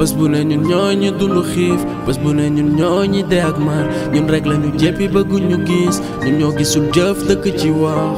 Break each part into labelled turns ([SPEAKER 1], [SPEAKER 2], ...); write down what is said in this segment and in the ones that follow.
[SPEAKER 1] bés bu ne ñun ñoo ñi dund xiif bés bu ne ñun ñoo ñi dee ak mar ñun rek la ñu jéppi bëgguñu gis ñun ñoo gisul jëf dëkk ci wax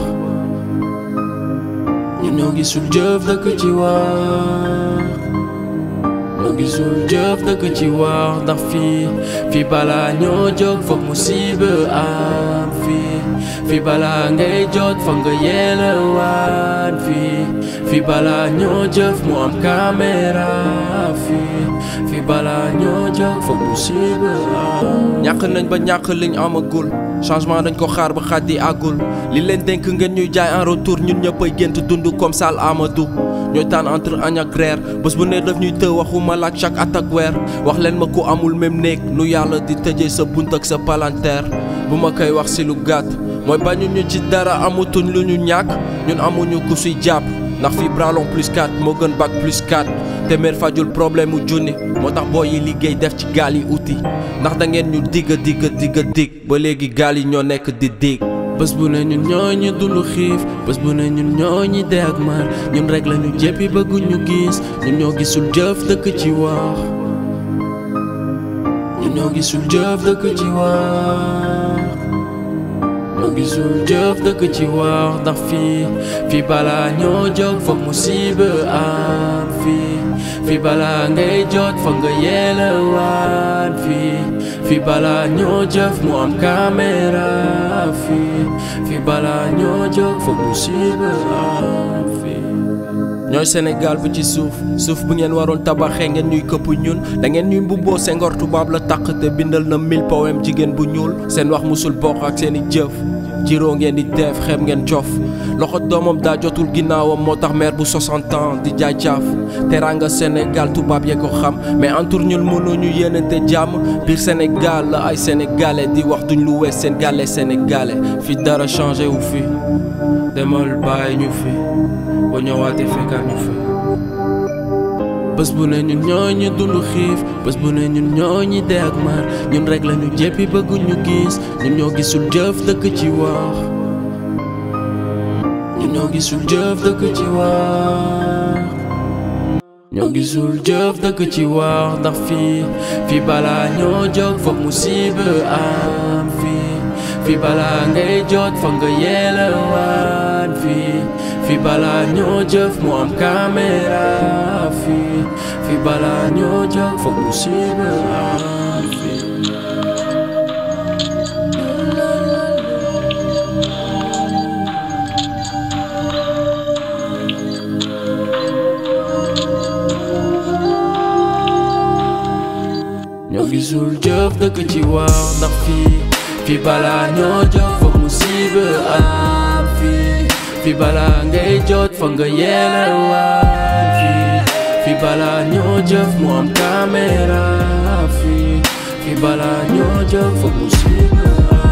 [SPEAKER 1] ñun ñoo gisul jëf dëkk ci wax ñoo gisul jëf dëkk ci wax ndax fii fii balaa ñoo jóg foog musiba am fii fii balaa ngay jot foog nga yelewaan fii fii balaa ñoo jëf mu am caméra fii fii balaa ñoo jóg foog musiba am ñàkk nañ ba ñàkk liñ amagul changement dañ ko xaar ba xaat di àggul li leen dénk ngeen ñuy jaay en retour ñun ñëppay gént dund comme Sall Amadou ñooy tànn entre añ ak reer bés bu ne daf ñuy të waxuma laak chaque at ak weer wax leen ma ku amul même néeg nu yàlla di tëjee sa bunt ak sa palanteer bu ma koy wax si lu gàtt mooy bañu ñu ci dara amutuñ lu ñu ñàkk ñun amuñu ku suy jàpp ndax fii bralon plus 4 moo gën bac plus 4 téeméer fajul problème mu junni moo tax boo yi liggéey def ci gaal yi uti ndax da ngeen ñu digga digga digga dig ba léegi gaal yi ñoo nekk di dig bés bu ne ñun ñoo ñi dund xiif bés bu ne ñun ñoo ñi dee ak mar ñun rek la ñu jéppi bëgguñu gis ñun ñoo gisul jëf dëkk ci wax ñun ñoo gisul jëf dëkk ci wax ñoo gisul jëf dëkk ci wax ndax fii fii balaa ñoo jóg foog musiba am fii fii balaa ngay jot foog nga yelewaan fii fii balaa ñoo jëf mu am caméra fii fii balaa ñoo jóg foog musiba am fii ñooy Sénégal bu ci suuf suuf bu ngeen waroon tabaxee ngeen ñuy këpp ñun da ngeen ñuy mbubboo Senghor tubaab la taq te bindal na mille poème jigéen bu ñuul seen wax musul bokk ak seeni jëf jiroo ngeen di def xeeb ngeen cof loxo doomam daa jotul ginnaawam moo tax maire bu 60 ans di jaay caaf teranga Sénégal tubaab yee ko xam mais entour ñun mënuñu yéenante jàmm biir Sénégal la ay sénégalais di wax duñ lu wees seen gàlle sénégalais fi dara changé wu fi demal bàyyi ñu fi boo ñëwaatee fekkaat ñu fi bés bu ne ñun ñoo ñi dund xiif bés bu ne ñun ñoo ñi dee ak mar ñun rek la ñu jéppi bëgguñu gis ñun ñoo gisul jëf dëkk ci wax ñun ñoo gisul jëf dëkk ci wax ñoo gisul jëf dëkk ci wax ndax fii fii balaa ñoo jóg foog musiba am fii fii balaa ngay jot foog nga yelewaan fii fii balaa ñoo jëf mu am caméra fii fii balaa ñoo jóg foog musiba am fii ñoo gisul jëf dëkk ci wax ndax fii fii balaa ñoo jóg foog musiba am fii fii balaa ngay jot foog nga yelewaan fii fii balaa ñoo jëf mu am caméra fii fii balaa ñoo jóg foog musiba am